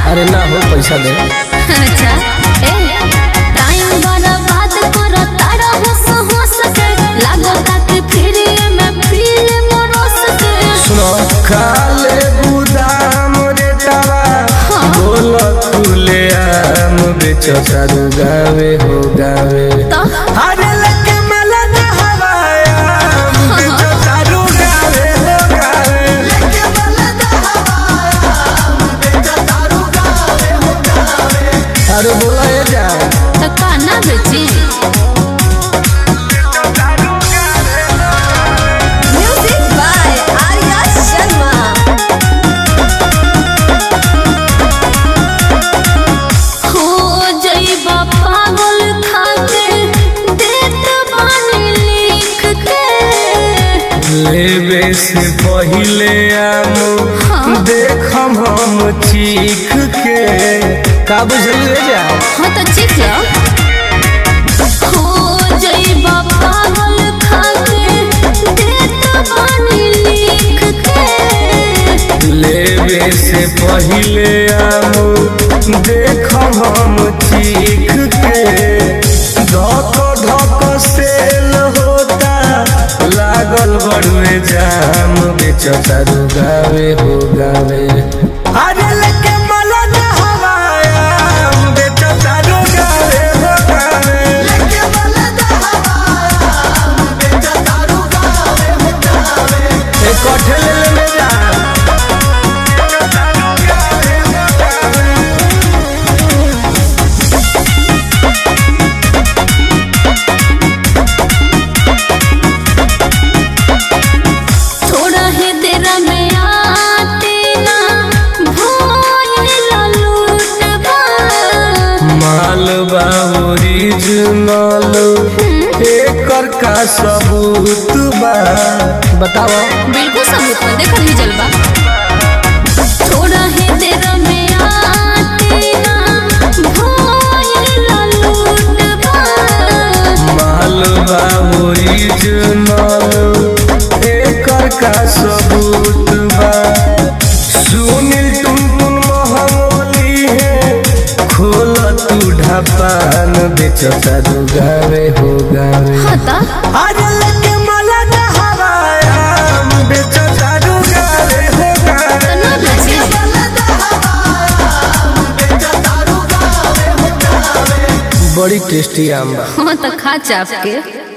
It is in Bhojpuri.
अरे ना हो पैसा दे अच्छा ए टाइम बर्बाद करो तारा होस होस के लागो ताकि फ्री में फिल्म रोस के सुनो खाले गुदाम रे तवा बोल खुले आम बेचो सारू गावे हो गावे तो अरे लगे मला ना हवाया बेचो सारू गावे हो गावे अरे बोला ये जा तो काना बेची म्यूजिक बाय आर्या शर्मा हो जइबा पागल खाके देत बानी लिख के लेवे से पहिले आम देखम हम चीख के का बुझलिए जा हाँ तो चीख लो हो जइबा पागल खाके देत बानी लिख के लेवे से पहिले आम देखम हम चीख के धक धक सेल होता लागल बड़ुए जाम बेचता गावे हो गावे अरे लेके मला ना हवाया बेचता गावे हो गावे एक कठे ले ले ले जा थोड़ा ही देर में आते ना भोल लूटबा मालवा ओरिजिनल एकर का सबूत बा बताओ बिल्कुल सबूत में देखल ही जलवा थोड़ा ही देर में आते ना भोल लूटबा मालवा ओरिजिनल एकर का सबूत बा सुनील टुन टुन महमूली है खोल तू ढापान बेचता दो गावे हो गावे हता अरे लगे मला ना हवाया बेचता दो गावे हो गावे तो ना बेची बड़ी टेस्टी आम बा हाँ तो खा चाप के